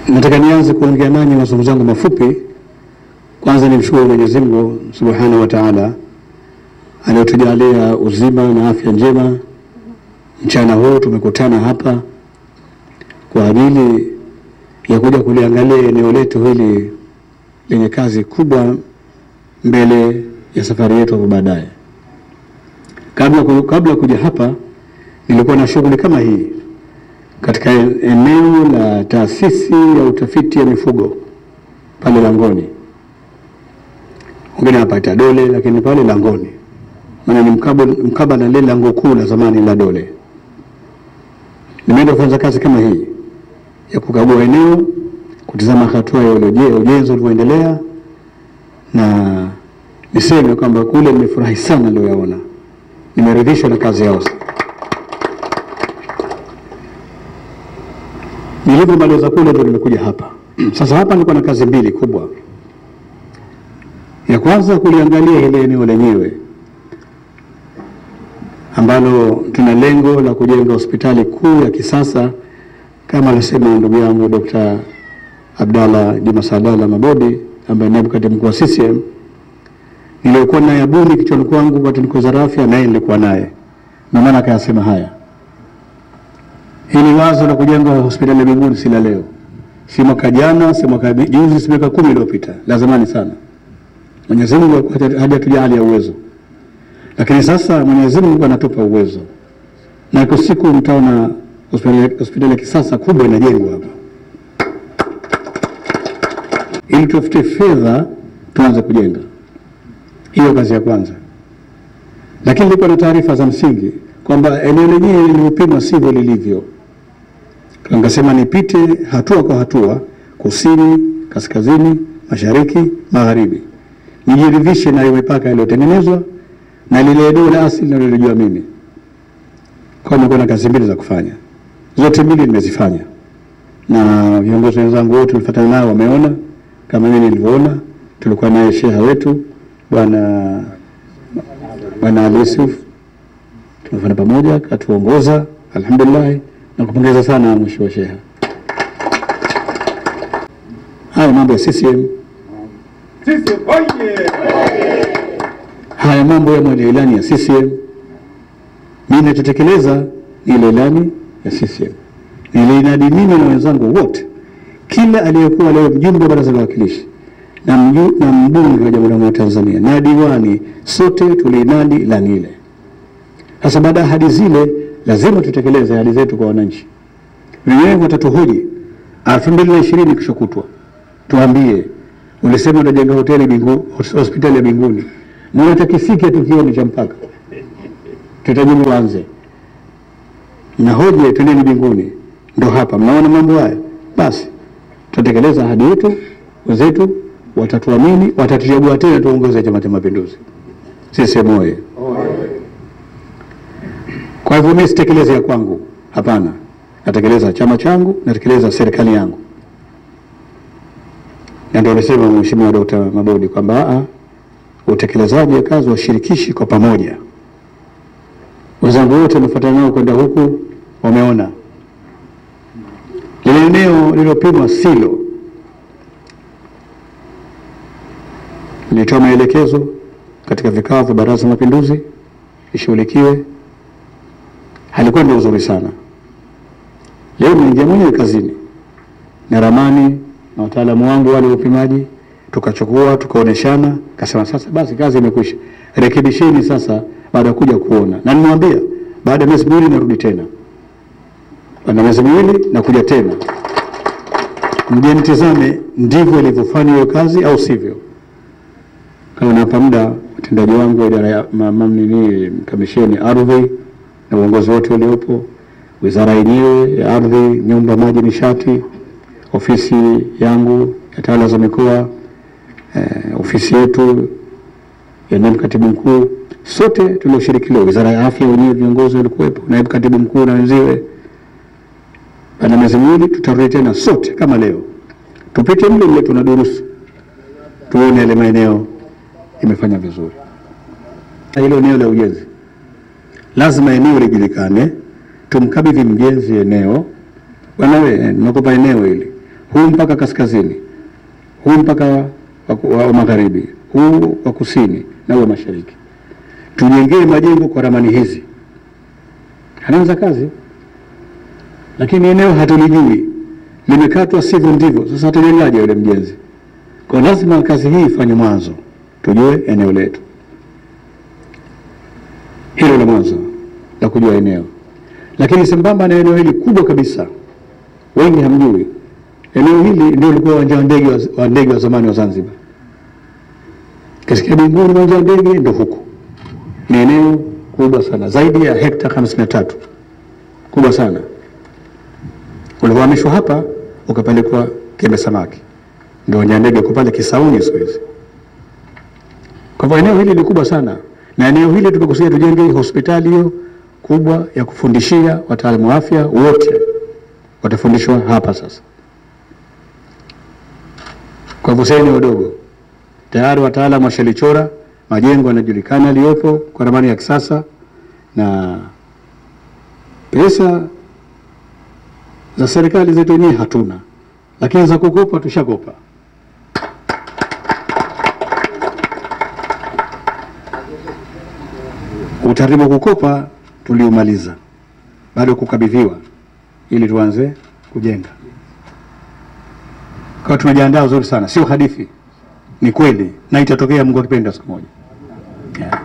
Nataka nianze kuongea nanyi mazungumzo yangu mafupi. Kwanza nimshukuru Mwenyezi Mungu Subhanahu wa Ta'ala aliyotujalia uzima na afya njema. Mchana huu tumekutana hapa kwa ajili ya kuja kuliangalia eneo letu hili lenye kazi kubwa mbele ya safari yetu hapo baadaye. Kabla ku- kabla kuja hapa nilikuwa na shughuli kama hii katika eneo la taasisi ya utafiti ya mifugo pale Langoni, wengine wapata Dole, lakini pale Langoni, maana ni mkabala mkabala na lile lango kuu la zamani la Dole. Nimeenda kufanya kazi kama hii ya kukagua eneo, kutizama hatua ya uloje- ujenzi ulivyoendelea, na niseme kwamba kule nimefurahi sana niliyoyaona, nimeridhishwa na kazi yao. Nilivyomaliza kule ndo nimekuja hapa. Sasa hapa nilikuwa na kazi mbili kubwa. Ya kwanza kuliangalia ile eneo lenyewe ambalo tuna lengo la kujenga hospitali kuu ya kisasa kama alisema ndugu yangu Dr. Abdalla Juma Sadala Mabodi ambaye naibu katibu mkuu wa CCM niliokuwa naye abuni kichwani kwangu wakati niko wizara ya afya, naye nilikuwa naye, ndio maana akayasema haya. Hili wazo la kujenga hospitali ya Mbinguni si la leo, si mwaka jana, si mwaka juzi, si miaka kumi iliyopita, la zamani sana. Mwenyezi Mungu hajatujalia uwezo, lakini sasa Mwenyezi Mungu anatupa uwezo, na iko siku mtaona hospitali hospitali ya kisasa kubwa inajengwa hapa, ili tutafute fedha tuanze kujenga. Hiyo kazi ya kwanza, lakini nilikuwa na taarifa za msingi kwamba eneo lenyewe lilivyopimwa sivyo lilivyo. Nikasema nipite hatua kwa hatua, kusini, kaskazini, mashariki, magharibi, nijiridhishe na hiyo mipaka iliyotengenezwa na lile eneo la asili nalolijua mimi. Kwa nilikuwa na kazi mbili za kufanya, zote mbili nimezifanya, na viongozi wenzangu wote tulifuatana nao wameona kama mimi nilivyoona. Tulikuwa naye sheha wetu bwana bwana Ali Yusuf tumefanya pamoja, katuongoza alhamdulillah, na kupongeza sana mheshimiwa sheha. Haya mambo ya CCM, Sisi oye! haya mambo ya mwenye ilani ya CCM, mimi nitatekeleza ile ilani ya CCM nilinadi mimi na wenzangu wote, kila aliyekuwa leo mjumbe wa baraza la wawakilishi na, mju, na mbunge wa Jamhuri ya Muungano wa Tanzania na diwani, sote tuliinadi ilani ile. Sasa baada ya ahadi zile, lazima tutekeleze ahadi zetu kwa wananchi. Wenyewe watatuhoji elfu mbili na ishirini kesho kutwa, tuambie, ulisema utajenga hoteli bingu, hospitali ya Mbinguni, mbona takifike tukioni cha mpaka? Tutajibu tuanze na hoje, twendeni Mbinguni. Ndo hapa mnaona mambo haya, basi tutatekeleza ahadi yetu, wenzetu watatuamini, watatuchagua tena tuongoze Chama cha Mapinduzi. CCM oyee! Kwa hivyo mimi sitekeleze ya kwangu, hapana, natekeleza chama changu, natekeleza serikali yangu, na ndio alisema Mheshimiwa Dkt. Mabodi kwamba a utekelezaji wa kazi washirikishi kwa pamoja. Wenzangu wote wamefuatana nao kwenda huku, wameona lile eneo lililopimwa silo. Nilitoa maelekezo katika vikao vya Baraza la Mapinduzi ishughulikiwe halikuwa ndio uzuri sana. Leo nimeingia mwenyewe kazini na ramani na wataalamu wangu wale wa upimaji, tukachukua tukaoneshana, kasema sasa basi kazi imekwisha, rekebisheni sasa, baada ya kuja kuona. Na nimwambia baada ya miezi miwili narudi tena, baada ya miezi miwili nakuja tena, mje nitizame ndivyo ilivyofanya hiyo kazi au sivyo. Kama napa muda watendaji wangu wa idara ya ma- ma- nini kamisheni ardhi na uongozi wote uliopo, wizara yenyewe ya ardhi, nyumba, maji, nishati, ofisi yangu ya tawala za mikoa, eh, ofisi yetu ya naibu katibu mkuu, sote tulioshiriki leo, wizara ya afya wenyewe viongozi walikuwepo, naibu katibu mkuu na wenziwe. Baada ya miezi miwili tutarudi tena sote kama leo, tupite mle mle tuna durusu, tuone yale maeneo imefanya vizuri. Na hilo eneo la ujenzi lazima eneo lijulikane, tumkabidhi mjenzi eneo. Bwana we, nakupa eneo hili, huu mpaka kaskazini, huu mpaka wa, wa, wa magharibi, huu wa kusini na huu wa mashariki. Tujengee majengo kwa ramani hizi. Anaanza kazi, lakini eneo hatulijui, limekatwa sivyo ndivyo. Sasa atajengaje yule mjenzi? Kwa lazima kazi hii ifanye mwanzo, tujue eneo letu. Hilo la mwanzo la kujua eneo, lakini sambamba na eneo hili kubwa kabisa, wengi hamjui eneo hili ndio ulikuwa uwanja wa ndege wa- wa ndege wa zamani wa Zanzibar. Kisikia Bunguni uwanja wa ndege ndio huku. Ni eneo kubwa sana, zaidi ya hekta 53 kubwa sana. Ulivyohamishwa hapa ukapelekwa Kiembe Samaki, ndio uwanja wa ndege uko pale Kisauni siku hizi. Kwa hivyo eneo hili ni kubwa sana, na eneo hili tumekusudia tujenge hospitali hiyo kubwa ya kufundishia wataalamu wa afya wote watafundishwa hapa sasa. Kwa hivyo sasa ni wadogo tayari, wataalamu washalichora majengo yanajulikana yaliyopo kwa ramani ya kisasa, na pesa za serikali zetu wenyewe hatuna, lakini za kukopa tushakopa. Utaratibu wa kukopa tuliumaliza, bado kukabidhiwa ili tuanze kujenga. Kwa tumejiandaa vizuri sana, sio hadithi, ni kweli na itatokea, Mungu akipenda, siku moja. Yeah.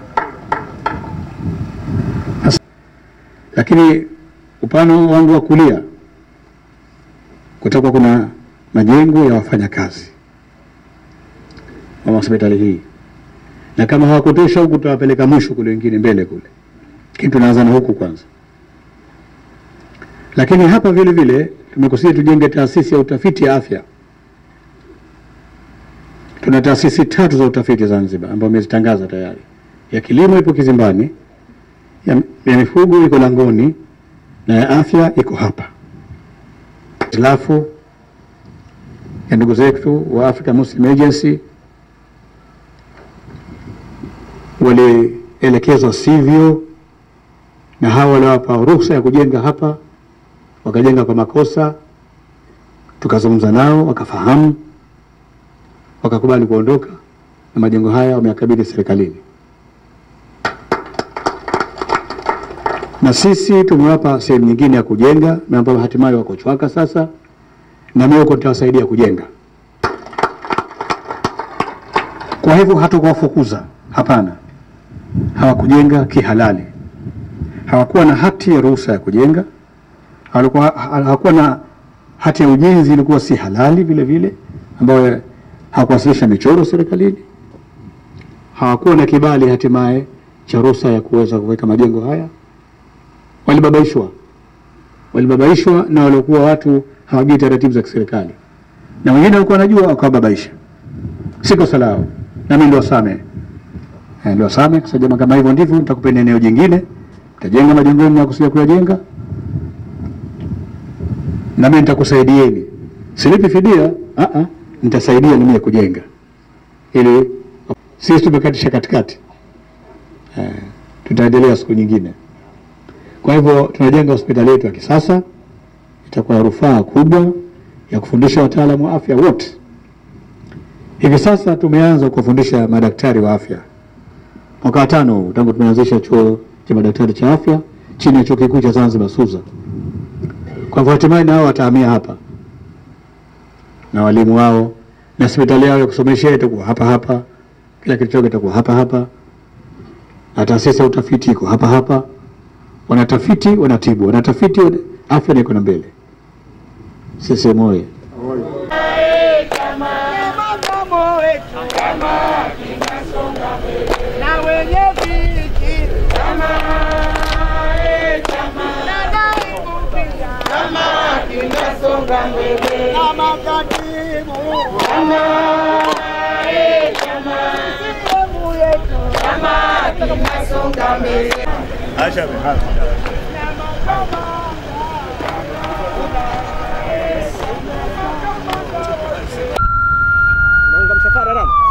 Sasa, lakini upande wangu wa kulia kutakuwa kuna majengo ya wafanyakazi wa hospitali hii, na kama hawakutosha huku tutawapeleka mwisho kule, wengine mbele kule, lakini tunaanza na huku kwanza. Lakini hapa vile vile tumekusudia tujenge taasisi ya utafiti ya afya. Tuna taasisi tatu za utafiti Zanzibar ambayo imezitangaza tayari. Ya kilimo ipo Kizimbani, ya, ya mifugo iko Langoni na ya afya iko hapa. Hitilafu ya ndugu zetu wa Africa Muslim Agency walielekezwa sivyo, na hawa waliwapa ruhusa ya kujenga hapa wakajenga kwa makosa, tukazungumza nao wakafahamu, wakakubali kuondoka na majengo haya wameyakabidhi serikalini, na sisi tumewapa sehemu nyingine ya kujenga na ambayo hatimaye wako Chwaka sasa, na mimi huko nitawasaidia kujenga. Kwa hivyo hatukuwafukuza, hapana, hawakujenga kihalali, hawakuwa na hati ya ruhusa ya kujenga Halikuwa, hakuwa na hati ya ujenzi, ilikuwa si halali vile vile, ambayo hawakuwasilisha michoro serikalini, hawakuwa na kibali hatimaye cha ruhusa ya kuweza kuweka majengo haya. Walibabaishwa, walibabaishwa na waliokuwa watu hawajui taratibu za kiserikali, na wengine walikuwa wanajua wakawababaisha. Si kosa lao, na mimi niliwasamehe, Eh, niliwasamehe kwa sababu kama hivyo ndivyo, nitakupeni eneo jingine, mtajenga majengo yenu na kusudia kuyajenga na mimi nitakusaidieni, silipi fidia, ah ah, nitasaidia na mimi kujenga, ili sisi tumekatisha katikati eh, tutaendelea siku nyingine. Kwa hivyo tunajenga hospitali yetu ya kisasa, itakuwa na rufaa kubwa ya kufundisha wataalamu wa afya wote. Hivi sasa tumeanza kuwafundisha madaktari wa afya mwaka wa tano huu tangu tumeanzisha chuo cha madaktari cha afya chini ya chuo kikuu cha Zanzibar SUZA. Kwa hivyo hatimaye nao watahamia hapa na walimu wao na hospitali yao ya kusomeshea itakuwa hapa hapa, kila kitu chao kitakuwa hapa hapa, na taasisi ya utafiti iko hapa hapa. Wanatafiti, wanatibu, wanatafiti, wana- afya niko na mbele. Sisi moye Makamu wetu na wenye viti na naibu pia na makatibu sehemu yetu na makamanda Naunga msafara Rama.